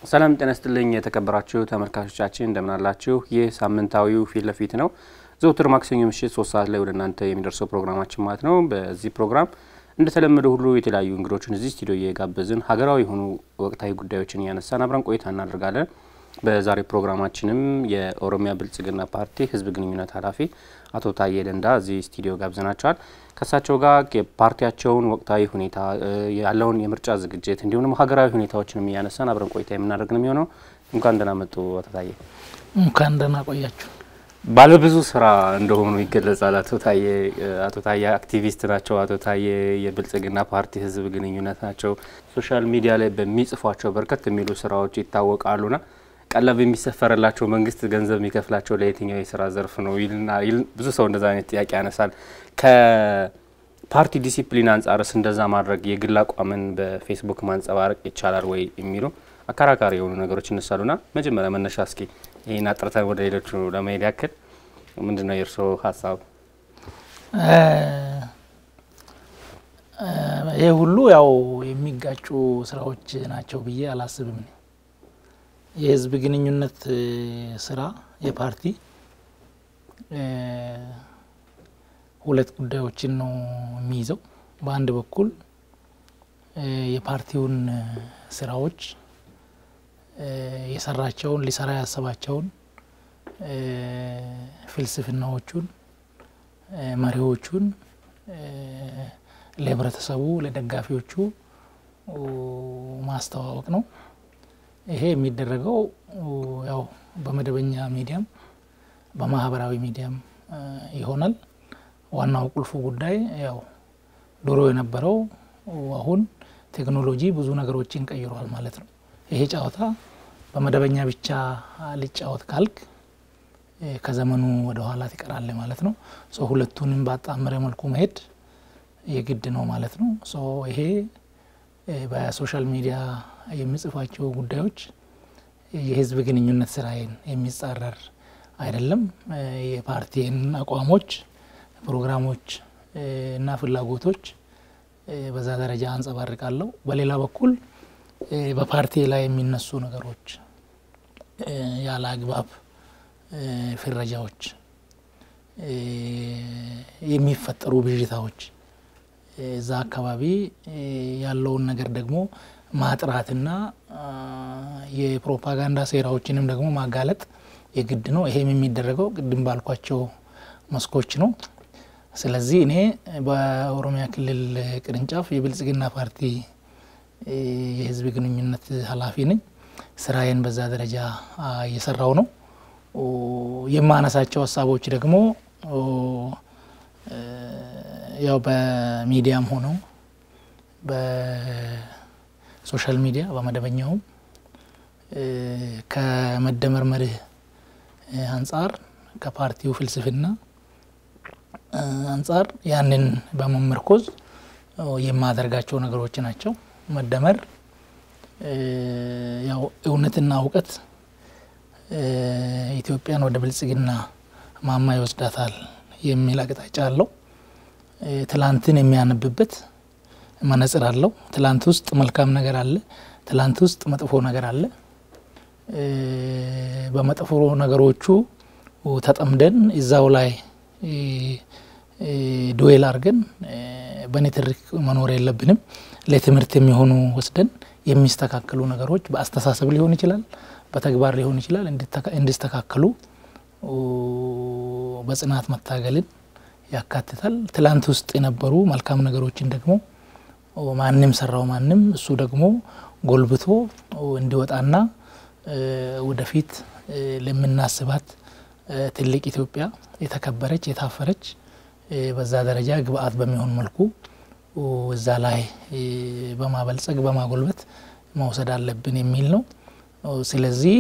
ሰላም ጤና ይስጥልኝ የተከበራችሁ ተመልካቾቻችን እንደምናላችሁ። ይህ ሳምንታዊው ፊት ለፊት ነው። ዘውትር ማክሰኞ ምሽት ሶስት ሰዓት ላይ ወደ እናንተ የሚደርሰው ፕሮግራማችን ማለት ነው። በዚህ ፕሮግራም እንደተለመደው ሁሉ የተለያዩ እንግዶችን እዚህ ስቱዲዮ እየጋበዝን ሀገራዊ የሆኑ ወቅታዊ ጉዳዮችን እያነሳን አብረን ቆይታ እናደርጋለን። በዛሬ ፕሮግራማችንም የኦሮሚያ ብልጽግና ፓርቲ ህዝብ ግንኙነት ኃላፊ አቶ ታዬ ደንዳ እዚህ ስቱዲዮ ጋብዘናቸዋል። ከእሳቸው ጋር የፓርቲያቸውን ወቅታዊ ሁኔታ ያለውን የምርጫ ዝግጅት እንዲሁም ደግሞ ሀገራዊ ሁኔታዎችንም እያነሳን አብረን ቆይታ የምናደርግ ነው የሚሆነው። እንኳን ደህና መጡ አቶ ታዬ። እንኳን ደህና ቆያችሁ። ባለብዙ ስራ እንደሆኑ ይገለጻል። አቶ ታዬ አቶ ታዬ አክቲቪስት ናቸው። አቶ ታዬ የብልጽግና ፓርቲ ህዝብ ግንኙነት ናቸው። ሶሻል ሚዲያ ላይ በሚጽፏቸው በርከት የሚሉ ስራዎች ይታወቃሉና ቀለብ የሚሰፈርላቸው መንግስት ገንዘብ የሚከፍላቸው ለየትኛው የስራ ዘርፍ ነው ይልና ብዙ ሰው እንደዛ አይነት ጥያቄ ያነሳል። ከፓርቲ ዲሲፕሊን አንጻርስ እንደዛ ማድረግ የግል አቋምን በፌስቡክ ማንጸባረቅ ይቻላል ወይ የሚሉ አከራካሪ የሆኑ ነገሮች ይነሳሉና መጀመሪያ መነሻ እስኪ ይህን አጥርተን ወደ ሌሎቹ ለመሄድ ያክል ምንድን ነው የእርስዎ ሀሳብ? ይህ ሁሉ ያው የሚጋጩ ስራዎች ናቸው ብዬ አላስብም። የህዝብ ግንኙነት ስራ የፓርቲ ሁለት ጉዳዮችን ነው የሚይዘው። በአንድ በኩል የፓርቲውን ስራዎች የሰራቸውን ሊሰራ ያሰባቸውን ፍልስፍናዎቹን፣ መሪዎቹን ለህብረተሰቡ ለደጋፊዎቹ ማስተዋወቅ ነው። ይሄ የሚደረገው ያው በመደበኛ ሚዲያም በማህበራዊ ሚዲያም ይሆናል። ዋናው ቁልፉ ጉዳይ ያው ድሮ የነበረው አሁን ቴክኖሎጂ ብዙ ነገሮችን ቀይሯል ማለት ነው። ይሄ ጨዋታ በመደበኛ ብቻ ልጫወት ካልክ ከዘመኑ ወደ ኋላ ትቀራለ ማለት ነው። ሶ ሁለቱንም ባጣመረ መልኩ መሄድ የግድ ነው ማለት ነው። ሶ ይሄ በሶሻል ሚዲያ የሚጽፏቸው ጉዳዮች የህዝብ ግንኙነት ስራዬን የሚጻረር አይደለም። የፓርቲን አቋሞች፣ ፕሮግራሞች እና ፍላጎቶች በዛ ደረጃ አንጸባርቃለሁ። በሌላ በኩል በፓርቲ ላይ የሚነሱ ነገሮች ያለ አግባብ ፍረጃዎች፣ የሚፈጠሩ ብዥታዎች እዛ አካባቢ ያለውን ነገር ደግሞ ማጥራትና የፕሮፓጋንዳ ሴራዎችንም ደግሞ ማጋለጥ የግድ ነው። ይሄም የሚደረገው ቅድም ባልኳቸው መስኮች ነው። ስለዚህ እኔ በኦሮሚያ ክልል ቅርንጫፍ የብልጽግና ፓርቲ የህዝብ ግንኙነት ኃላፊ ነኝ። ስራዬን በዛ ደረጃ እየሰራው ነው። የማነሳቸው ሀሳቦች ደግሞ ያው በሚዲያም ሆነው በሶሻል ሚዲያ በመደበኛውም ከመደመር መርህ አንጻር ከፓርቲው ፍልስፍና አንጻር ያንን በመመርኮዝ የማደርጋቸው ነገሮች ናቸው። መደመር ያው እውነትና እውቀት ኢትዮጵያን ወደ ብልጽግና ማማ ይወስዳታል የሚል አቅጣጫ አለው። ትላንትን የሚያነብበት መነጽር አለው። ትላንት ውስጥ መልካም ነገር አለ፣ ትላንት ውስጥ መጥፎ ነገር አለ። በመጥፎ ነገሮቹ ተጠምደን እዛው ላይ ዱዌል አድርገን በንትርክ መኖር የለብንም። ለትምህርት የሚሆኑ ወስደን የሚስተካከሉ ነገሮች በአስተሳሰብ ሊሆን ይችላል፣ በተግባር ሊሆን ይችላል እንዲስተካከሉ በጽናት መታገልን ያካትታል። ትላንት ውስጥ የነበሩ መልካም ነገሮችን ደግሞ ማንም ሰራው ማንም እሱ ደግሞ ጎልብቶ እንዲወጣና ወደፊት ለምናስባት ትልቅ ኢትዮጵያ የተከበረች የታፈረች በዛ ደረጃ ግብአት በሚሆን መልኩ እዛ ላይ በማበልጸግ በማጎልበት መውሰድ አለብን የሚል ነው። ስለዚህ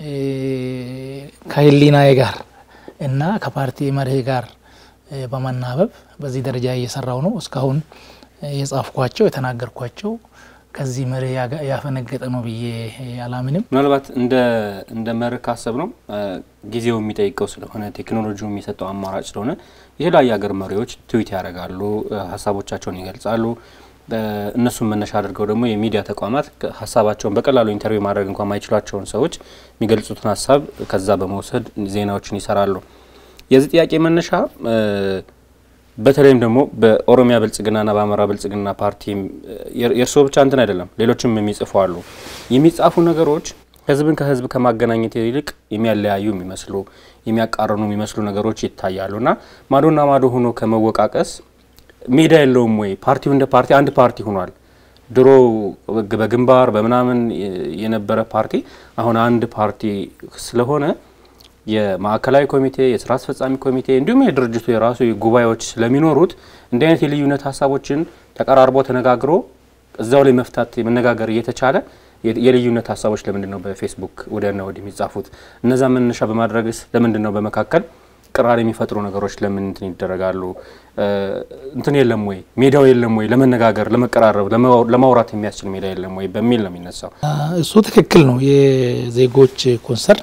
ከህሊናዬ ጋር እና ከፓርቲ መርህ ጋር በመናበብ በዚህ ደረጃ እየሰራው ነው። እስካሁን የጻፍኳቸው የተናገርኳቸው ከዚህ መርህ ያፈነገጠ ነው ብዬ አላምንም። ምናልባት እንደ መርህ ካሰብ ነው ጊዜው የሚጠይቀው ስለሆነ ቴክኖሎጂው የሚሰጠው አማራጭ ስለሆነ የተለያዩ ሀገር መሪዎች ትዊት ያደርጋሉ፣ ሀሳቦቻቸውን ይገልጻሉ። እነሱን መነሻ አድርገው ደግሞ የሚዲያ ተቋማት ሀሳባቸውን በቀላሉ ኢንተርቪው ማድረግ እንኳን ማይችሏቸውን ሰዎች የሚገልጹትን ሀሳብ ከዛ በመውሰድ ዜናዎችን ይሰራሉ። የዚህ ጥያቄ መነሻ በተለይም ደግሞ በኦሮሚያ ብልጽግናና በአማራ ብልጽግና ፓርቲ የእርስዎ ብቻ እንትን አይደለም፣ ሌሎችም የሚጽፉ አሉ። የሚጻፉ ነገሮች ህዝብን ከህዝብ ከማገናኘት ይልቅ የሚያለያዩ የሚመስሉ የሚያቃረኑ የሚመስሉ ነገሮች ይታያሉ እና ማዶና ማዶ ሆኖ ከመወቃቀስ ሜዳ የለውም ወይ? ፓርቲው እንደ ፓርቲ አንድ ፓርቲ ሆኗል። ድሮ በግንባር በምናምን የነበረ ፓርቲ አሁን አንድ ፓርቲ ስለሆነ የማዕከላዊ ኮሚቴ፣ የስራ አስፈጻሚ ኮሚቴ እንዲሁም የድርጅቱ የራሱ ጉባኤዎች ስለሚኖሩት እንዲህ አይነት የልዩነት ሀሳቦችን ተቀራርቦ ተነጋግሮ እዛው ላይ መፍታት መነጋገር እየተቻለ የልዩነት ሀሳቦች ለምንድን ነው በፌስቡክ ወዲያና ወዲህ የሚጻፉት? እነዛ መነሻ በማድረግስ ለምንድን ነው በመካከል ቅራር የሚፈጥሩ ነገሮች ለምን እንትን ይደረጋሉ? እንትን የለም ወይ ሜዳው የለም ወይ ለመነጋገር ለመቀራረብ ለማውራት የሚያስችል ሜዳ የለም ወይ በሚል ነው የሚነሳው። እሱ ትክክል ነው። የዜጎች ኮንሰርን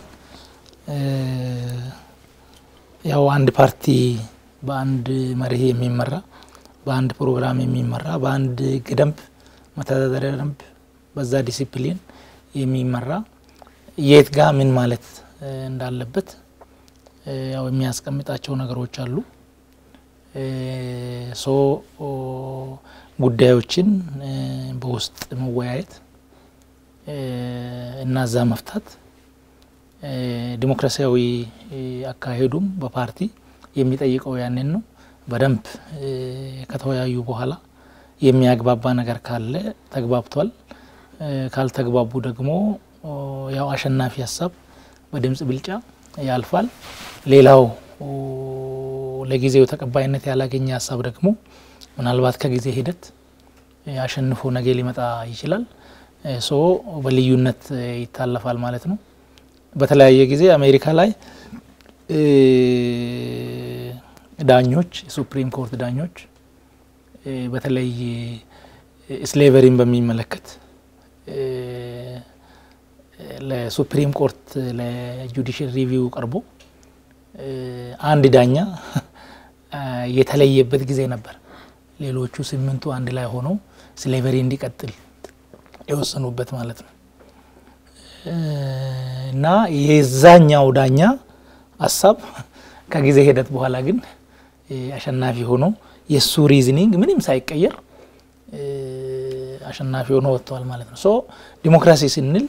ያው አንድ ፓርቲ በአንድ መርህ የሚመራ በአንድ ፕሮግራም የሚመራ በአንድ ሕግ ደንብ መተዳደሪያ ደንብ በዛ ዲሲፕሊን የሚመራ የት ጋ ምን ማለት እንዳለበት ያው የሚያስቀምጣቸው ነገሮች አሉ። ሶ ጉዳዮችን በውስጥ መወያየት እና እዛ መፍታት ዲሞክራሲያዊ አካሄዱም በፓርቲ የሚጠይቀው ያንን ነው። በደንብ ከተወያዩ በኋላ የሚያግባባ ነገር ካለ ተግባብቷል። ካልተግባቡ ደግሞ ያው አሸናፊ ሀሳብ በድምጽ ብልጫ ያልፋል። ሌላው ለጊዜው ተቀባይነት ያላገኘ ሀሳብ ደግሞ ምናልባት ከጊዜ ሂደት አሸንፎ ነገ ሊመጣ ይችላል። ሶ በልዩነት ይታለፋል ማለት ነው። በተለያየ ጊዜ አሜሪካ ላይ ዳኞች የሱፕሪም ኮርት ዳኞች በተለይ ስሌቨሪን በሚመለከት ለሱፕሪም ኮርት ለጁዲሽል ሪቪው ቀርቦ አንድ ዳኛ የተለየበት ጊዜ ነበር። ሌሎቹ ስምንቱ አንድ ላይ ሆነው ስሌቨሪ እንዲቀጥል የወሰኑበት ማለት ነው። እና የዛኛው ዳኛ ሀሳብ ከጊዜ ሂደት በኋላ ግን አሸናፊ ሆኖ የእሱ ሪዝኒንግ ምንም ሳይቀየር አሸናፊ ሆኖ ወጥተዋል ማለት ነው። ሶ ዲሞክራሲ ስንል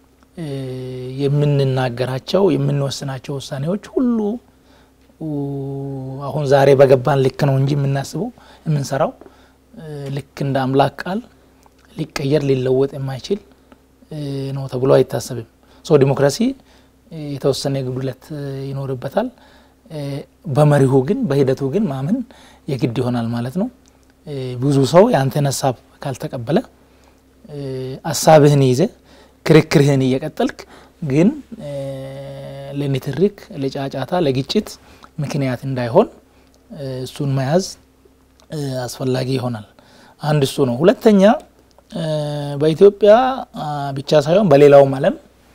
የምንናገራቸው የምንወስናቸው ውሳኔዎች ሁሉ አሁን ዛሬ በገባን ልክ ነው እንጂ የምናስበው የምንሰራው ልክ እንደ አምላክ ቃል ሊቀየር ሊለወጥ የማይችል ነው ተብሎ አይታሰብም። ሶ ዲሞክራሲ የተወሰነ ጉድለት ይኖርበታል። በመሪሁ ግን በሂደቱ ግን ማመን የግድ ይሆናል ማለት ነው። ብዙ ሰው የአንተን ሀሳብ ካልተቀበለ ሀሳብህን ይዘ ክርክርህን እየቀጠልክ ግን ለንትርክ፣ ለጫጫታ፣ ለግጭት ምክንያት እንዳይሆን እሱን መያዝ አስፈላጊ ይሆናል። አንድ እሱ ነው። ሁለተኛ በኢትዮጵያ ብቻ ሳይሆን በሌላውም ዓለም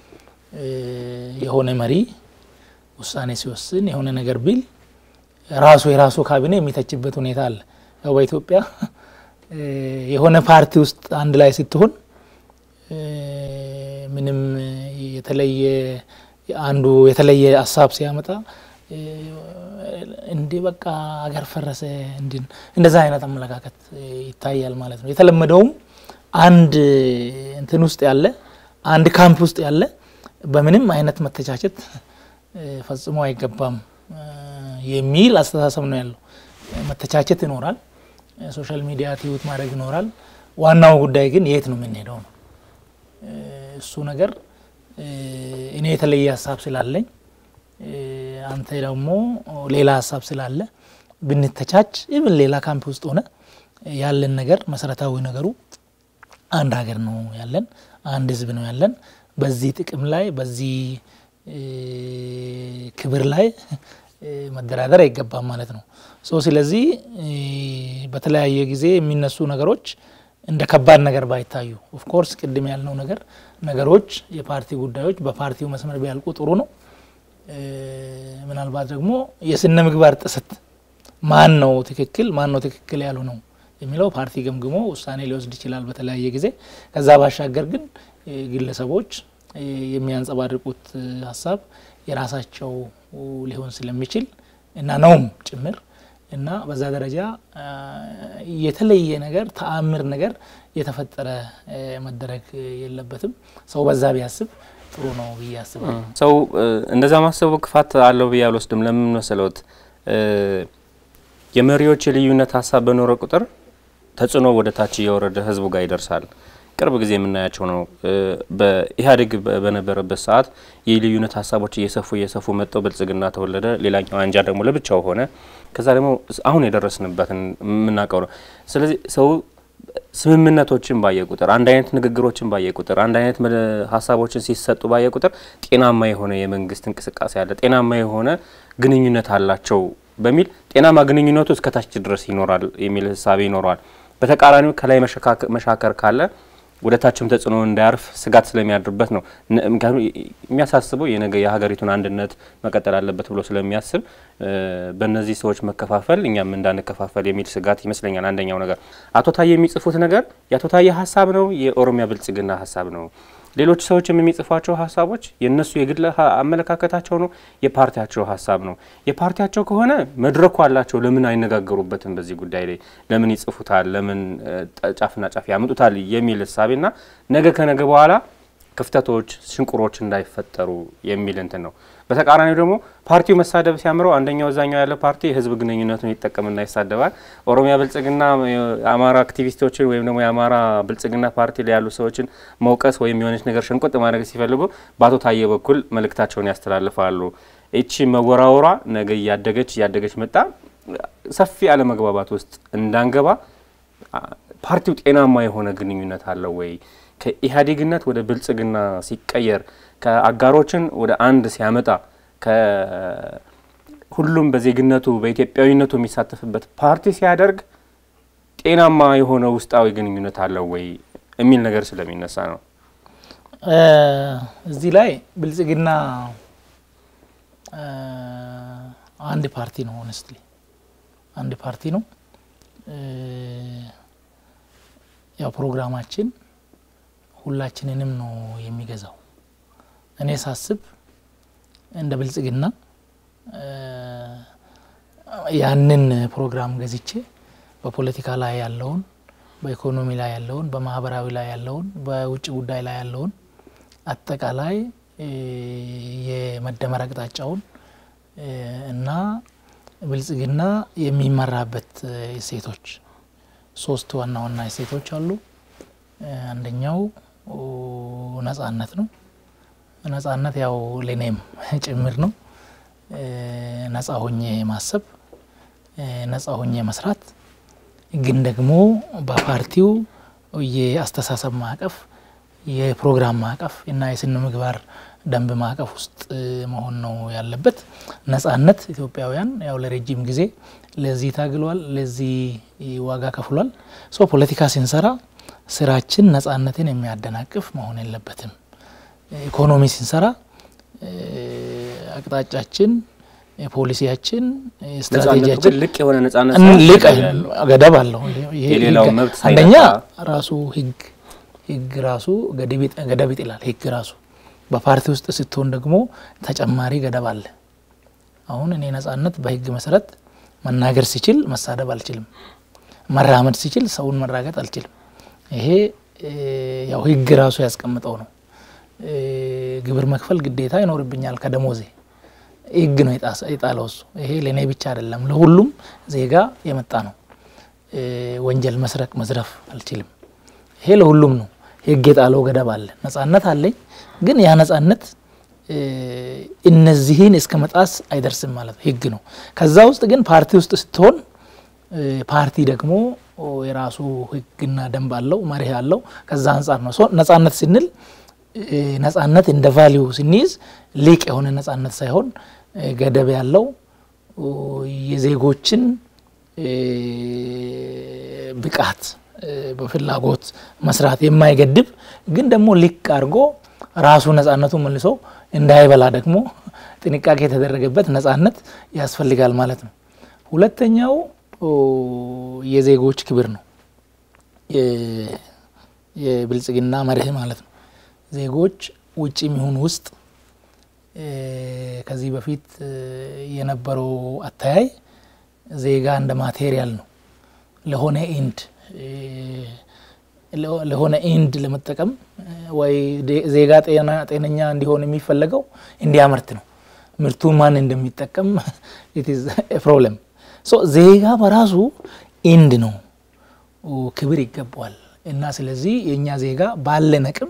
የሆነ መሪ ውሳኔ ሲወስን የሆነ ነገር ቢል ራሱ የራሱ ካቢኔ የሚተችበት ሁኔታ አለ። ያው በኢትዮጵያ የሆነ ፓርቲ ውስጥ አንድ ላይ ስትሆን ምንም የተለየ አንዱ የተለየ ሀሳብ ሲያመጣ እንዲህ በቃ አገር ፈረሰ እንድን እንደዛ አይነት አመለካከት ይታያል ማለት ነው። የተለመደውም አንድ እንትን ውስጥ ያለ አንድ ካምፕ ውስጥ ያለ በምንም አይነት መተቻቸት ፈጽሞ አይገባም የሚል አስተሳሰብ ነው ያለው። መተቻቸት ይኖራል፣ ሶሻል ሚዲያ ትዩት ማድረግ ይኖራል። ዋናው ጉዳይ ግን የት ነው የምንሄደው ነው። እሱ ነገር እኔ የተለየ ሀሳብ ስላለኝ አንተ ደግሞ ሌላ ሀሳብ ስላለ ብንተቻች ኢቭን ሌላ ካምፕ ውስጥ ሆነ ያለን ነገር መሰረታዊ ነገሩ አንድ ሀገር ነው ያለን፣ አንድ ህዝብ ነው ያለን። በዚህ ጥቅም ላይ በዚህ ክብር ላይ መደራደር አይገባም ማለት ነው። ሶ ስለዚህ በተለያየ ጊዜ የሚነሱ ነገሮች እንደ ከባድ ነገር ባይታዩ ኦፍኮርስ ቅድም ያልነው ነገር ነገሮች የፓርቲ ጉዳዮች በፓርቲው መስመር ቢያልቁ ጥሩ ነው። ምናልባት ደግሞ የስነ ምግባር ጥሰት ማን ነው ትክክል ማን ነው ትክክል ያሉ ነው የሚለው ፓርቲ ገምግሞ ውሳኔ ሊወስድ ይችላል በተለያየ ጊዜ። ከዛ ባሻገር ግን ግለሰቦች የሚያንጸባርቁት ሀሳብ የራሳቸው ሊሆን ስለሚችል እና ነውም ጭምር እና በዛ ደረጃ የተለየ ነገር ተአምር ነገር የተፈጠረ መደረግ የለበትም። ሰው በዛ ቢያስብ ጥሩ ነው ብዬ አስባለሁ። ሰው እንደዛ ማሰቡ ክፋት አለው ብዬ አልወስድም። ለምን መሰለዎት? የመሪዎች የልዩነት ሀሳብ በኖረ ቁጥር ተጽዕኖ ወደ ታች እየወረደ ህዝቡ ጋር ይደርሳል። ቅርብ ጊዜ የምናያቸው ነው። በኢህአዴግ በነበረበት ሰዓት የልዩነት ሀሳቦች እየሰፉ እየሰፉ መጥተው ብልጽግና ተወለደ። ሌላኛው አንጃ ደግሞ ለብቻው ሆነ። ከዛ ደግሞ አሁን የደረስንበትን የምናውቀው ነው። ስለዚህ ሰው ስምምነቶችን ባየ ቁጥር፣ አንድ አይነት ንግግሮችን ባየ ቁጥር፣ አንድ አይነት ሀሳቦችን ሲሰጡ ባየ ቁጥር ጤናማ የሆነ የመንግስት እንቅስቃሴ አለ፣ ጤናማ የሆነ ግንኙነት አላቸው በሚል ጤናማ ግንኙነቱ እስከታች ድረስ ይኖራል የሚል ህሳቤ ይኖረዋል። በተቃራኒው ከላይ መሻከር ካለ ወደ ታችም ተጽዕኖ እንዳያርፍ ስጋት ስለሚያድርበት ነው። ምክንያቱም የሚያሳስበው የነገ የሀገሪቱን አንድነት መቀጠል አለበት ብሎ ስለሚያስብ በእነዚህ ሰዎች መከፋፈል እኛም እንዳንከፋፈል የሚል ስጋት ይመስለኛል። አንደኛው ነገር አቶ ታዬ የሚጽፉት ነገር የአቶ ታዬ ሀሳብ ነው፣ የኦሮሚያ ብልጽግና ሀሳብ ነው። ሌሎች ሰዎችም የሚጽፏቸው ሀሳቦች የእነሱ የግል አመለካከታቸው ነው፣ የፓርቲያቸው ሀሳብ ነው። የፓርቲያቸው ከሆነ መድረኩ አላቸው። ለምን አይነጋገሩበትም? በዚህ ጉዳይ ላይ ለምን ይጽፉታል? ለምን ጫፍና ጫፍ ያምጡታል? የሚል እሳቤና ነገ ከነገ በኋላ ክፍተቶች፣ ሽንቁሮች እንዳይፈጠሩ የሚል እንትን ነው። በተቃራኒው ደግሞ ፓርቲው መሳደብ ሲያምረው አንደኛው እዛኛው ያለ ፓርቲ የህዝብ ግንኙነቱን ይጠቀምና ይሳደባል። ኦሮሚያ ብልጽግና የአማራ አክቲቪስቶችን ወይም ደግሞ የአማራ ብልጽግና ፓርቲ ላይ ያሉ ሰዎችን መውቀስ ወይም የሆነች ነገር ሸንቆጥ ማድረግ ሲፈልጉ በአቶ ታዬ በኩል መልእክታቸውን ያስተላልፋሉ። ይቺ መወራወሯ ነገ እያደገች እያደገች መጣ ሰፊ አለመግባባት ውስጥ እንዳንገባ ፓርቲው ጤናማ የሆነ ግንኙነት አለው ወይ ከኢህአዴግነት ወደ ብልጽግና ሲቀየር ከአጋሮችን ወደ አንድ ሲያመጣ ከሁሉም በዜግነቱ በኢትዮጵያዊነቱ የሚሳተፍበት ፓርቲ ሲያደርግ ጤናማ የሆነ ውስጣዊ ግንኙነት አለው ወይ የሚል ነገር ስለሚነሳ ነው። እዚህ ላይ ብልጽግና አንድ ፓርቲ ነው። ሆነስትሊ አንድ ፓርቲ ነው። ያው ፕሮግራማችን ሁላችንንም ነው የሚገዛው። እኔ ሳስብ እንደ ብልጽግና ያንን ፕሮግራም ገዝቼ በፖለቲካ ላይ ያለውን፣ በኢኮኖሚ ላይ ያለውን፣ በማህበራዊ ላይ ያለውን፣ በውጭ ጉዳይ ላይ ያለውን አጠቃላይ የመደመር አቅጣጫውን እና ብልጽግና የሚመራበት እሴቶች ሶስት ዋና ዋና እሴቶች አሉ። አንደኛው ነጻነት ነው። ነጻነት ያው ለኔም ጭምር ነው። ነጻ ሆኜ ማሰብ፣ ነጻ ሆኜ መስራት፣ ግን ደግሞ በፓርቲው የአስተሳሰብ ማዕቀፍ፣ የፕሮግራም ማዕቀፍ እና የስነ ምግባር ደንብ ማዕቀፍ ውስጥ መሆን ነው ያለበት። ነጻነት ኢትዮጵያውያን ያው ለረጅም ጊዜ ለዚህ ታግሏል፣ ለዚህ ዋጋ ከፍሏል። ሶ ፖለቲካ ስንሰራ ስራችን ነጻነትን የሚያደናቅፍ መሆን የለበትም። ኢኮኖሚ ስንሰራ አቅጣጫችን፣ ፖሊሲያችን፣ ስትራቴጂያችን ልቅ የሆነ ነጻነት ልቅ ገደብ አለው። የሌላው መብት አንደኛ ራሱ ህግ ህግ ራሱ ገደብ ይጥላል። ህግ ራሱ በፓርቲ ውስጥ ስትሆን ደግሞ ተጨማሪ ገደብ አለ። አሁን እኔ ነጻነት በህግ መሰረት መናገር ሲችል መሳደብ አልችልም። መራመድ ሲችል ሰውን መራገጥ አልችልም። ይሄ ያው ህግ ራሱ ያስቀምጠው ነው። ግብር መክፈል ግዴታ ይኖርብኛል ከደሞዜ ህግ ነው የጣለው እሱ። ይሄ ለእኔ ብቻ አይደለም ለሁሉም ዜጋ የመጣ ነው። ወንጀል መስረቅ፣ መዝረፍ አልችልም። ይሄ ለሁሉም ነው። ህግ የጣለው ገደብ አለ። ነጻነት አለኝ፣ ግን ያ ነጻነት እነዚህን እስከ መጣስ አይደርስም ማለት ነው። ህግ ነው። ከዛ ውስጥ ግን ፓርቲ ውስጥ ስትሆን ፓርቲ ደግሞ የራሱ ህግና ደንብ አለው፣ መርህ አለው። ከዛ አንጻር ነው ነጻነት ስንል ነጻነት እንደ ቫሊዩ ስንይዝ ሊቅ የሆነ ነጻነት ሳይሆን ገደብ ያለው የዜጎችን ብቃት በፍላጎት መስራት የማይገድብ ግን ደግሞ ሊቅ አድርጎ ራሱ ነጻነቱ መልሶ እንዳይበላ ደግሞ ጥንቃቄ የተደረገበት ነጻነት ያስፈልጋል ማለት ነው። ሁለተኛው የዜጎች ክብር ነው። የብልጽግና መርህ ማለት ነው። ዜጎች ውጭ የሚሆን ውስጥ ከዚህ በፊት የነበረው አተያይ ዜጋ እንደ ማቴሪያል ነው ለሆነ ኢንድ ለሆነ ኢንድ ለመጠቀም ወይ ዜጋ ጤነኛ እንዲሆን የሚፈለገው እንዲያመርት ነው። ምርቱን ማን እንደሚጠቀም ፕሮብለም። ዜጋ በራሱ ኢንድ ነው፣ ክብር ይገባዋል። እና ስለዚህ የእኛ ዜጋ ባለን አቅም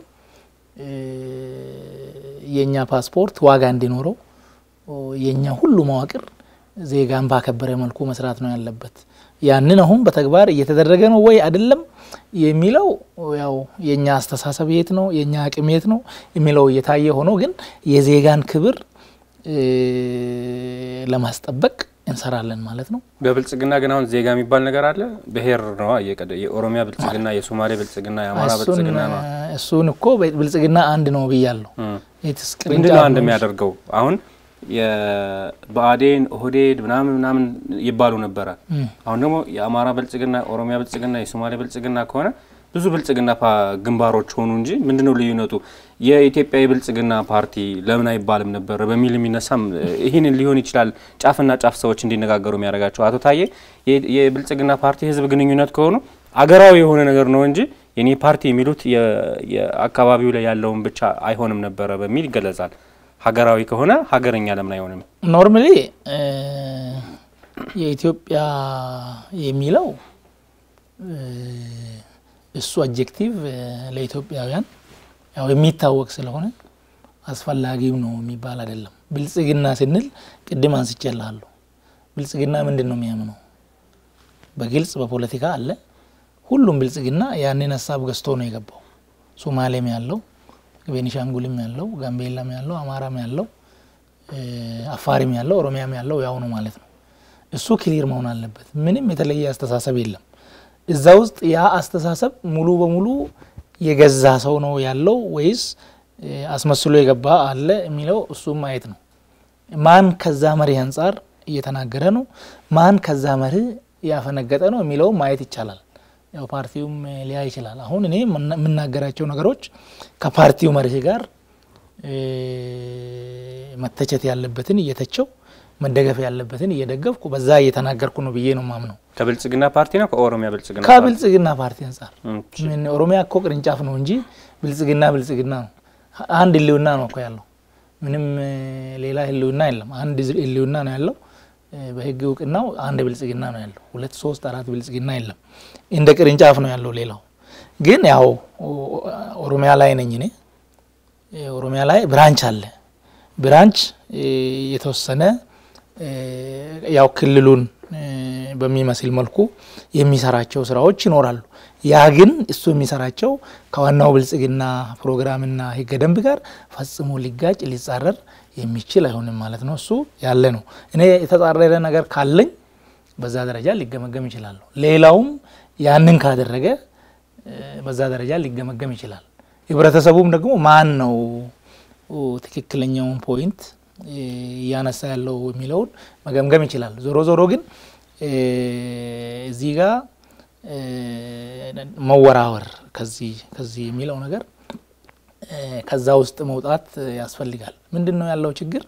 የእኛ ፓስፖርት ዋጋ እንዲኖረው የእኛ ሁሉ መዋቅር ዜጋን ባከበረ መልኩ መስራት ነው ያለበት። ያንን አሁን በተግባር እየተደረገ ነው ወይ አይደለም የሚለው ያው የእኛ አስተሳሰብ የት ነው የእኛ አቅም የት ነው የሚለው እየታየ ሆኖ ግን የዜጋን ክብር ለማስጠበቅ እንሰራለን ማለት ነው። በብልጽግና ግን አሁን ዜጋ የሚባል ነገር አለ። ብሔር ነው የኦሮሚያ ብልጽግና፣ የሶማሌ ብልጽግና፣ የአማራ ብልጽግና ነው። እሱን እኮ ብልጽግና አንድ ነው ብያለሁ። ምንድን ነው አንድ የሚያደርገው? አሁን የብአዴን ኦህዴድ ምናምን ምናምን ይባሉ ነበረ። አሁን ደግሞ የአማራ ብልጽግና፣ የኦሮሚያ ብልጽግና፣ የሶማሌ ብልጽግና ከሆነ ብዙ ብልጽግና ግንባሮች ሆኑ እንጂ ምንድን ነው ልዩነቱ? የኢትዮጵያ የብልጽግና ፓርቲ ለምን አይባልም ነበር በሚል የሚነሳም ይህንን ሊሆን ይችላል ጫፍና ጫፍ ሰዎች እንዲነጋገሩ የሚያደርጋቸው። አቶ ታዬ የብልጽግና ፓርቲ ህዝብ ግንኙነት ከሆኑ አገራዊ የሆነ ነገር ነው እንጂ የኔ ፓርቲ የሚሉት የአካባቢው ላይ ያለውን ብቻ አይሆንም ነበረ በሚል ይገለጻል። ሀገራዊ ከሆነ ሀገረኛ ለምን አይሆንም? ኖርማሊ የኢትዮጵያ የሚለው እሱ አጀክቲቭ ለኢትዮጵያውያን ያው የሚታወቅ ስለሆነ አስፈላጊው ነው የሚባል አይደለም። ብልጽግና ስንል ቅድም አንስቼልሃለሁ። ብልጽግና ምንድን ነው የሚያምነው? በግልጽ በፖለቲካ አለ። ሁሉም ብልጽግና ያንን ሀሳብ ገዝቶ ነው የገባው። ሶማሌም ያለው፣ ቤኒሻንጉልም ያለው፣ ጋምቤላም ያለው፣ አማራም ያለው፣ አፋሪም ያለው፣ ኦሮሚያም ያለው ያው ነው ማለት ነው። እሱ ክሊር መሆን አለበት። ምንም የተለየ አስተሳሰብ የለም። እዛ ውስጥ ያ አስተሳሰብ ሙሉ በሙሉ የገዛ ሰው ነው ያለው ወይስ አስመስሎ የገባ አለ የሚለው እሱም ማየት ነው። ማን ከዛ መርህ አንጻር እየተናገረ ነው፣ ማን ከዛ መርህ ያፈነገጠ ነው የሚለውም ማየት ይቻላል። ያው ፓርቲውም ሊያ ይችላል። አሁን እኔ የምናገራቸው ነገሮች ከፓርቲው መርህ ጋር መተቸት ያለበትን እየተቸው መደገፍ ያለበትን እየደገፍኩ በዛ እየተናገርኩ ነው ብዬ ነው ማምነው። ከብልጽግና ፓርቲ ነው ከኦሮሚያ ብልጽግና ከብልጽግና ፓርቲ አንጻር ምን ኦሮሚያ እኮ ቅርንጫፍ ነው እንጂ ብልጽግና ብልጽግና ነው። አንድ ህልውና ነው እኮ ያለው። ምንም ሌላ ህልውና የለም። አንድ ህልውና ነው ያለው። በህግ እውቅናው አንድ ብልጽግና ነው ያለው። ሁለት ሶስት አራት ብልጽግና የለም። እንደ ቅርንጫፍ ነው ያለው። ሌላው ግን ያው ኦሮሚያ ላይ ነኝ እኔ። ኦሮሚያ ላይ ብራንች አለ። ብራንች የተወሰነ ያው ክልሉን በሚመስል መልኩ የሚሰራቸው ስራዎች ይኖራሉ። ያ ግን እሱ የሚሰራቸው ከዋናው ብልጽግና ፕሮግራምና ህገ ደንብ ጋር ፈጽሞ ሊጋጭ ሊጻረር የሚችል አይሆንም ማለት ነው። እሱ ያለ ነው። እኔ የተጻረረ ነገር ካለኝ በዛ ደረጃ ሊገመገም ይችላለሁ። ሌላውም ያንን ካደረገ በዛ ደረጃ ሊገመገም ይችላል። ህብረተሰቡም ደግሞ ማን ነው ትክክለኛውን ፖይንት እያነሳ ያለው የሚለውን መገምገም ይችላል። ዞሮ ዞሮ ግን እዚህ ጋር መወራወር ከዚህ ከዚህ የሚለው ነገር ከዛ ውስጥ መውጣት ያስፈልጋል። ምንድን ነው ያለው ችግር?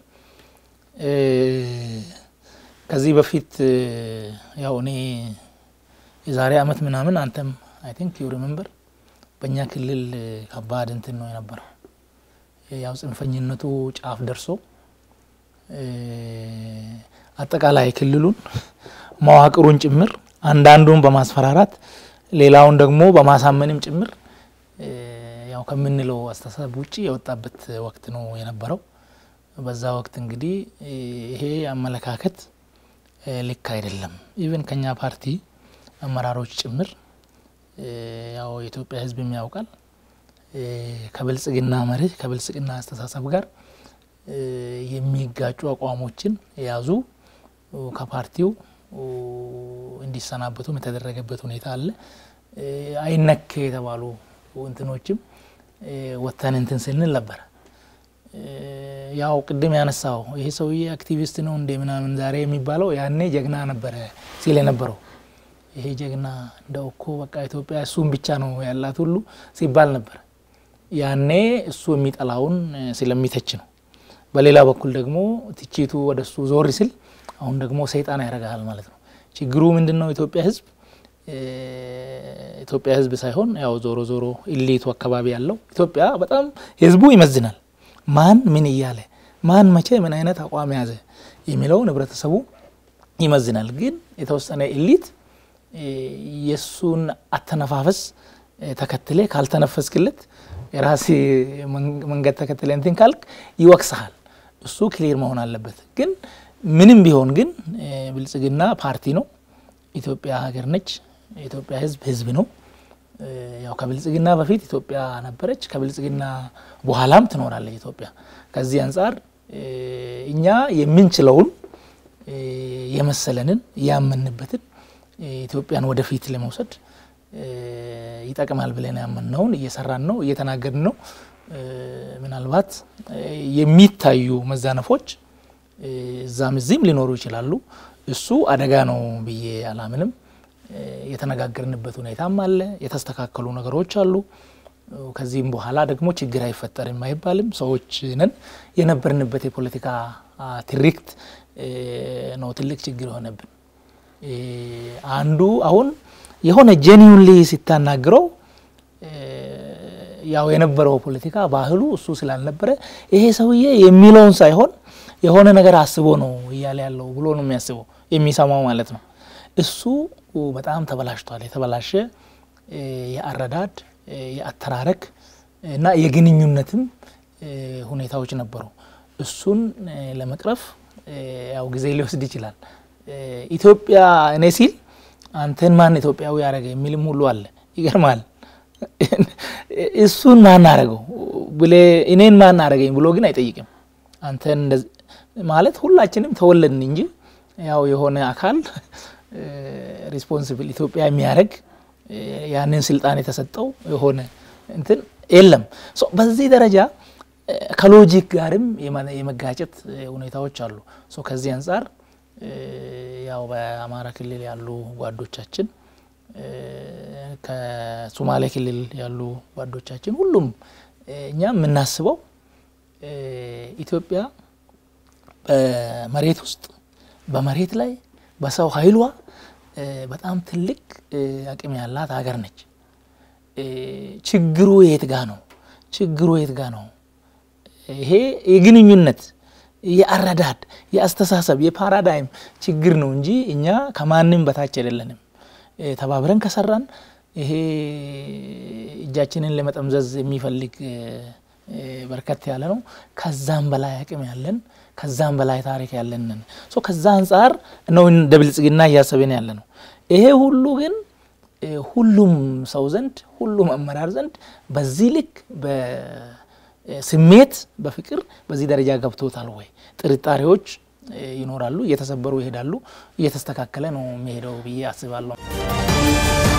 ከዚህ በፊት ያው እኔ የዛሬ አመት ምናምን አንተም አይ ቲንክ ዩ ሪመምበር በእኛ ክልል ከባድ እንትን ነው የነበረው። ያው ጽንፈኝነቱ ጫፍ ደርሶ አጠቃላይ ክልሉን መዋቅሩን ጭምር አንዳንዱን በማስፈራራት ሌላውን ደግሞ በማሳመንም ጭምር ያው ከምንለው አስተሳሰብ ውጭ የወጣበት ወቅት ነው የነበረው። በዛ ወቅት እንግዲህ ይሄ አመለካከት ልክ አይደለም። ኢቨን ከኛ ፓርቲ አመራሮች ጭምር ያው የኢትዮጵያ ሕዝብ የሚያውቃል ከብልጽግና መርህ ከብልጽግና አስተሳሰብ ጋር የሚጋጩ አቋሞችን የያዙ ከፓርቲው እንዲሰናበቱም የተደረገበት ሁኔታ አለ። አይነክ የተባሉ እንትኖችም ወተን እንትን ስንል ነበረ። ያው ቅድም ያነሳው ይሄ ሰውዬ አክቲቪስት ነው እንደ ምናምን ዛሬ የሚባለው ያኔ ጀግና ነበረ ሲል የነበረው ይሄ ጀግና እንደው እኮ በቃ ኢትዮጵያ እሱን ብቻ ነው ያላት ሁሉ ሲባል ነበር። ያኔ እሱ የሚጠላውን ስለሚተች ነው። በሌላ በኩል ደግሞ ትችቱ ወደ እሱ ዞር ሲል አሁን ደግሞ ሰይጣን ያደርግሃል ማለት ነው። ችግሩ ምንድን ነው? ኢትዮጵያ ህዝብ ኢትዮጵያ ህዝብ ሳይሆን ያው ዞሮ ዞሮ ኢሊቱ አካባቢ ያለው ኢትዮጵያ በጣም ህዝቡ ይመዝናል። ማን ምን እያለ ማን መቼ ምን አይነት አቋም ያዘ የሚለውን ህብረተሰቡ ይመዝናል። ግን የተወሰነ ኢሊት የእሱን አተነፋፈስ ተከትሌ ካልተነፈስክለት የራሴ መንገድ ተከትለ እንትን ካልክ ይወቅሰሃል። እሱ ክሊር መሆን አለበት። ግን ምንም ቢሆን ግን ብልጽግና ፓርቲ ነው። ኢትዮጵያ ሀገር ነች። የኢትዮጵያ ህዝብ ህዝብ ነው። ያው ከብልጽግና በፊት ኢትዮጵያ ነበረች፣ ከብልጽግና በኋላም ትኖራለች ኢትዮጵያ። ከዚህ አንጻር እኛ የምንችለውን የመሰለንን ያመንበትን ኢትዮጵያን ወደፊት ለመውሰድ ይጠቅማል ብለን ያመንነውን እየሰራን ነው፣ እየተናገርን ነው። ምናልባት የሚታዩ መዛነፎች እዛም እዚህም ሊኖሩ ይችላሉ። እሱ አደጋ ነው ብዬ አላምንም። የተነጋገርንበት ሁኔታም አለ፣ የተስተካከሉ ነገሮች አሉ። ከዚህም በኋላ ደግሞ ችግር አይፈጠርም አይባልም። ሰዎች ነን። የነበርንበት የፖለቲካ ትርክት ነው ትልቅ ችግር የሆነብን። አንዱ አሁን የሆነ ጄኒውንሊ ሲታናግረው ያው የነበረው ፖለቲካ ባህሉ እሱ ስላልነበረ ይሄ ሰውዬ የሚለውን ሳይሆን የሆነ ነገር አስቦ ነው እያለ ያለው ብሎ ነው የሚያስበው የሚሰማው ማለት ነው። እሱ በጣም ተበላሽቷል። የተበላሸ የአረዳድ የአተራረክ እና የግንኙነትም ሁኔታዎች ነበሩ። እሱን ለመቅረፍ ያው ጊዜ ሊወስድ ይችላል። ኢትዮጵያ እኔ ሲል አንተን ማን ኢትዮጵያዊ ያደረገ የሚልም ሁሉ አለ። ይገርማል። እሱን ማን አረገው ብሌ እኔን ማን አረገኝ ብሎ ግን አይጠይቅም። አንተን ማለት ሁላችንም ተወለድን እንጂ ያው የሆነ አካል ሪስፖንሲብል ኢትዮጵያ የሚያደርግ ያንን ስልጣን የተሰጠው የሆነ እንትን የለም። በዚህ ደረጃ ከሎጂክ ጋርም የመጋጨት ሁኔታዎች አሉ። ከዚህ አንጻር ያው በአማራ ክልል ያሉ ጓዶቻችን ከሶማሌ ክልል ያሉ ጓዶቻችን ሁሉም እኛ የምናስበው ኢትዮጵያ በመሬት ውስጥ በመሬት ላይ በሰው ኃይሏ በጣም ትልቅ አቅም ያላት ሀገር ነች። ችግሩ የት ጋ ነው? ችግሩ የት ጋ ነው? ይሄ የግንኙነት የአረዳድ የአስተሳሰብ የፓራዳይም ችግር ነው እንጂ እኛ ከማንም በታች አይደለንም። ተባብረን ከሰራን ይሄ እጃችንን ለመጠምዘዝ የሚፈልግ በርከት ያለ ነው። ከዛም በላይ አቅም ያለን ከዛም በላይ ታሪክ ያለንን ሶ ከዛ አንጻር ነው እንደ ብልጽግና እያሰብን ያለ ነው። ይሄ ሁሉ ግን ሁሉም ሰው ዘንድ ሁሉም አመራር ዘንድ በዚህ ልክ በስሜት በፍቅር በዚህ ደረጃ ገብቶታል ወይ? ጥርጣሬዎች ይኖራሉ፣ እየተሰበሩ ይሄዳሉ። እየተስተካከለ ነው የሚሄደው ብዬ አስባለሁ።